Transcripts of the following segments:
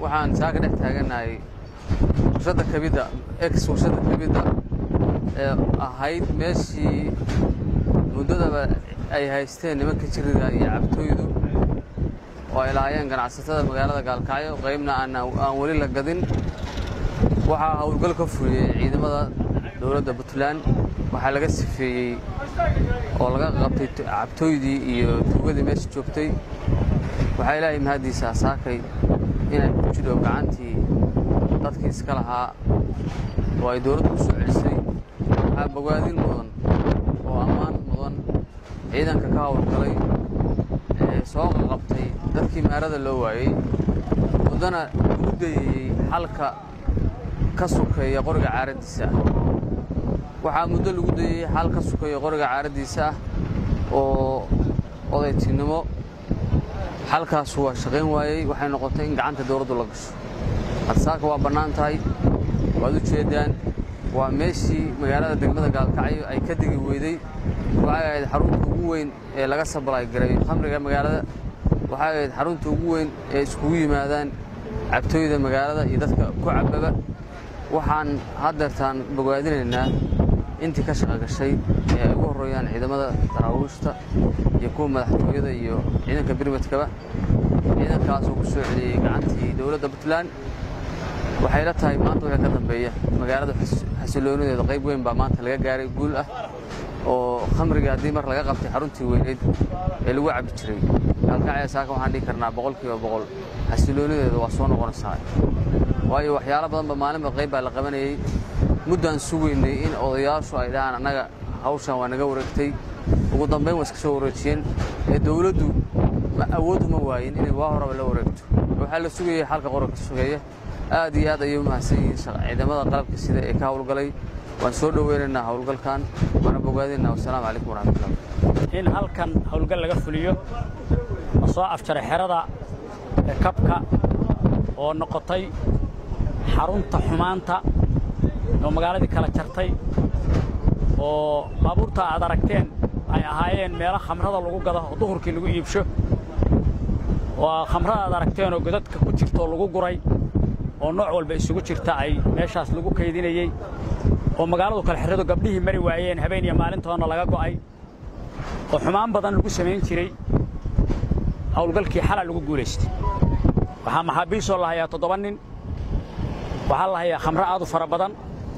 waxaan saaka dhex taaganahay warshadda kabidda ex warshadda kabidda ee ahayd meeshii muddadaba ay haysteen nimanka jiriga iyo cabtooydu oo ay lahaayeen ganacsatada magaalada gaalkacyo qaybna aan weli la gadin waxaa howlgal ka fuliyey ciidamada dowladda puntland waxaa laga sifeeyey oo laga qabtay cabtooydii iyo tuugadii meesha joogtay waxaa ilaahay mahaddiisaa saakay inay ku jidho gacantii dadkii iska lahaa oo ay dowladdu u soo celisay waxaa bogaadin mudan oo ammaan mudan ciidanka ka howlgalay ee soo qaqabtay dadkii maarada loo waayey muddana ugu dayayey xalka ka sukeeya qoriga caaraddiisa ah waxaa muddo lagu dayey xal ka sukeeya qoriga caaraddiisa ah oo odaytinimo xalkaasu waa shaqayn waayey waxay noqotay in gacanta dowladdu la gasho hadsaaka waa bannaan tahay waad u jeeddaan waa meeshii magaalada degmada gaalkacyo ay ka degi weyday waxay ahayd xarunta ugu weyn ee laga sabalay garay khamriga magaalada waxay ahayd xarunta ugu weyn ee iskugu yimaadaan cabtooyda magaalada iyo dadka ku cababa waxaan haddeertaan bogaadinaynaa intii ka shaqa gashay ee ay ugu horreeyaan ciidamada daraawiishta iyo kuwa madaxtooyada iyo ciidanka birmadkaba ciidankaasoo ku soo celiyey gacantii dowladda puntland waxay la tahay maanta wixii ka dambeeya magaalada xasiloonideeda qayb weyn baa maanta laga gaaray guul ah oo khamriga haddii mar laga qabtay xaruntii weyneyd ee lagu cabbi jiray gaalkacya saaka waxaan dhihi karnaa boqolkiiba boqol xasiloonideeda waa soo noqonaysaa waayo waxyaalo badanba maalinba qayb baa la qabanayey muddaan sugaynay in odayaashu ay dhahaan annaga hawshan waa naga wareegtay ugu dambayn waa iska soo wareejiyeen ee dowladdu awood uma waayin inay waa horaba la wareegto waxaa la sugayey xalka qorarka sugeeya aad iyo aad ayay u mahadsan yihiin ciidamada qalabka sida ee ka howlgalay waan soo dhoweynaynaa howlgalkan waana bogaadinaa wasalaamu calaykum waraxmatullah in halkan howlgal laga fuliyo la soo afjaray xerada kabka oo noqotay xarunta xumaanta oo magaaladii kala jartay oo baabuurta aad aragteen ay ahaayeen meelo khamrada lagu gado oo duhurkii lagu iibsho oo khamrada aad aragteen oo godadka ku jirtaoo lagu guray oo nooc walba isugu jirta ay meeshaas lagu kaydinayey oo magaaladu kala xirradu gabdhihii mari waayeen habeen iyo maalintoona laga go'ay oo xumaan badan lagu samayn jiray howlgalkii xalaa lagu guulaystay waxaa maxaabiisoo la hayaa toddoba nin waxaa la hayaa khamro aad u fara badan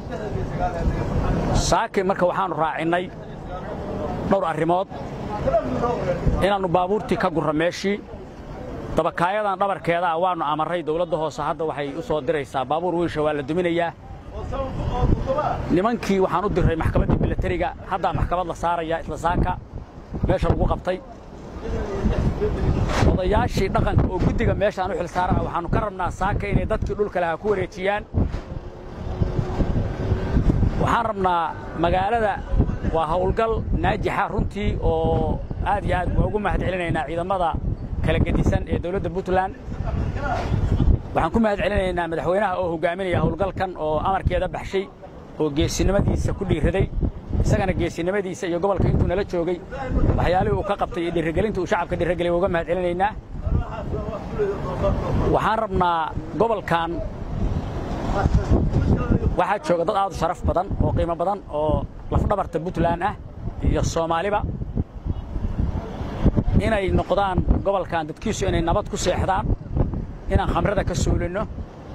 saakay marka waxaannu raacinnay dhowr arrimood inaannu baabuurtii ka gurra meeshii dabakaayadan dhabarkeeda ah waannu amarray dawladda hoose hadda waxay u soo diraysaa baabuur wiisha waa la duminayaa nimankii waxaan u dirray maxkamaddii milatariga haddaa maxkamad la saarayaa isla saaka meesha lagu qabtay odayaashii dhaqanka oo guddiga meeshaan u xil saarana waxaannu ka rabnaa saaka inay dadkii dhulka lahaa ku wareejiyaan waxaan rabnaa magaalada waa howlgal naajixa runtii oo aad iyo aad waa ugu mahad celinaynaa ciidamada kala gedisan ee dawladda puntland waxaan ku mahad celinaynaa madaxweynaha oo hogaaminaya howlgalkan oo amarkeeda baxshay oo geesinimadiisa ku dhiiraday isagana geesinimadiisa iyo gobolka intuu nala joogay waxyaalihii uu ka qabtay iyo dhiirigelinta uu shacabka dhiirigeliyay uga mahad celinaynaa waxaan rabnaa gobolkan waxaa jooga dad aad u sharaf badan oo qiimo badan oo lafdhabarta puntland ah iyo soomaaliba inay noqdaan gobolkan dadkiisu inay nabad ku seexdaan inaan khamrada ka suulinno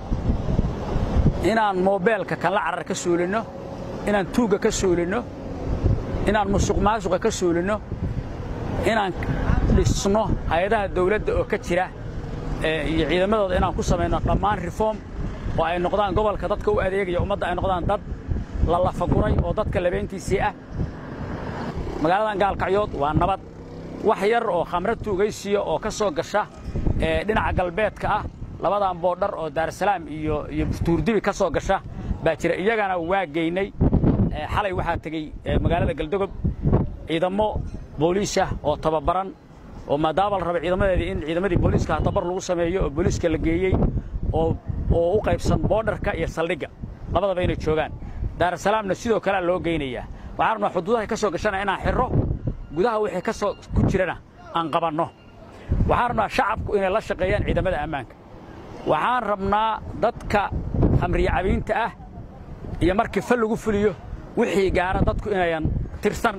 inaan moobeelka kanla carar ka suulinno inaan tuugga ka suulinno inaan musuq maasuqa ka suulinno inaan dhisno hay-adaha dawladda oo ka jira iyo ciidamadooda inaan ku samayno dhammaan reform oo ay noqdaan gobolka dadka u adeegaya ummadda ay noqdaan dad la lafaguray oo dadka labeyntiisii ah magaaladan gaalkacyood waa nabad wax yar oo khamro tuugaysiya oo ka soo gasha dhinaca galbeedka ah labadan boodhar oo daarasalaam iyo iyo tuurdibi ka soo gasha baa jira iyagana waa geynay xalay waxaa tegey magaalada galdogob ciidamo booliisah oo tababaran oo maadaama la raba ciidamadeedii in ciidamadii booliiska tabar lagu sameeyo oo booliiska la geeyey oo oo u qaybsan boodharka iyo saldhigga labadaba inay joogaan daarasalaamna sidoo kalea loo geynayaa waxaan rabnaa xuduudahay ka soo gashana inaan xirro gudaha wixii ka soo ku jirana aan qabanno waxaan rabnaa shacabku inay la shaqeeyaan ciidamada ammaanka waxaan rabnaa dadka khamriya cabiinta ah iyo markii fal lagu fuliyo wixii gaara dadku inayan tirsan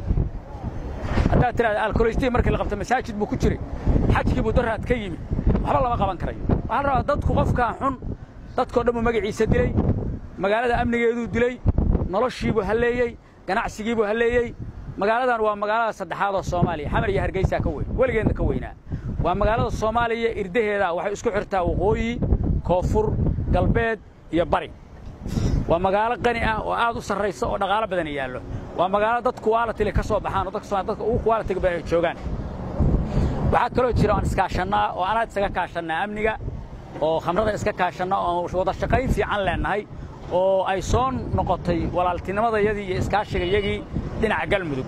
haddaad tidhahda alkolestii markii la qabto masaajid buu ku jiray xajkii buu daraad ka yimi waxba lama qaban karayo waxaa la rabaa dadku qofkaa xun dadkao dhan buu magaciisa dilay magaalada amnigeeduu dilay noloshiibuu halleeyey ganacsigiibuu halleeyey magaaladan waa magaalada saddexaad oo soomaaliya xamar iyo hargeysaa ka weyn weligeedna ka weynaa waa magaalada soomaaliya irdaheeda waxay isku xirtaa waqooyi koonfur galbeed iyo bari waa magaalo qani ah oo aad u sarraysa oo dhaqaalo badan yaallo waa magaalo dad kuwaalatile ka soo baxaan oo dadka Soomaaliya dadka ugu kuwaalatiga badan ay joogaan waxaa kaloo jira aan iskaashannaa oo anaad isaga kaashannaa amniga oo khamrada iska kaashanna oo wada shaqayn fiican leennahay oo ay soo noqotay walaaltinimadayadii iyo iskaashigayagii dhinaca galmudug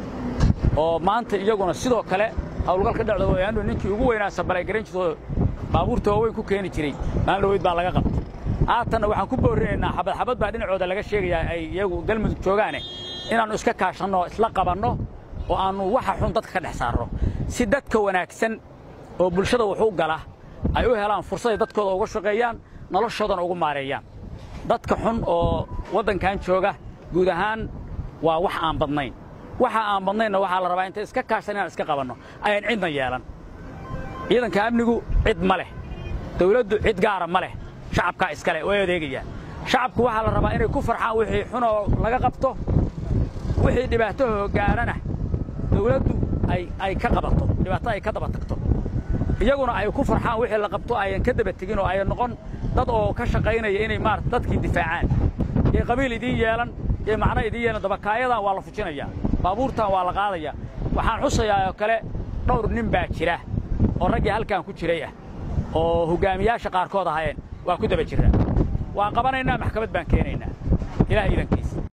oo maanta iyaguna sidoo kale hawlgalka dhacda wayaanu ninkii ugu weynaa sabalay garan jirto baabuurta waaweyn ku keeni jiray maalin dhaweyd baa laga qabtay haatanna waxaan ku boorinaynaa xabad xabad baa dhinacooda laga sheegayaa ay iyagu galmudug joogaane inaannu iska kaashanno oo isla qabanno oo aannu waxa xun dadka ka dhex saarno si dadka wanaagsan oo bulshada wax u gala ay u helaan fursaday dadkooda uga shaqeeyaan noloshoodana ugu maareeyaan dadka xun oo waddankan jooga guud ahaan waa wax aan badnayn waxa aan badnaynna waxaa la rabaa intay iska kaashan inaan iska qabanno ayaan cidna yeelan ciidanka amnigu cid ma leh dawladdu cid gaara ma leh shacabkaa iskale way adeegayaan shacabku waxaa la rabaa inay ku farxaan wixii xunoo laga qabto wixii dhibaatahoo gaarana dawladdu ay ka qabato dhibaato ay ka daba tagto iyaguna ay ku farxaan wixii la qabto ayan ka daba tegin oo ay noqon dad oo ka shaqaynaya inay maarata dadkii difaacaan ee qabiil idiin yeelan ee macno idiin yeelan dabakaayadan waa la fujinayaa baabuurtan waa la qaadayaa waxaan xusayaa oo kale dhowr nin baa jira oo raggii halkan ku jiray ah oo hoggaamiyaasha qaarkood ahaayeen waa ku daba jirraa waan qabanaynaa maxkamad baan keenaynaa ilaah iidankiisa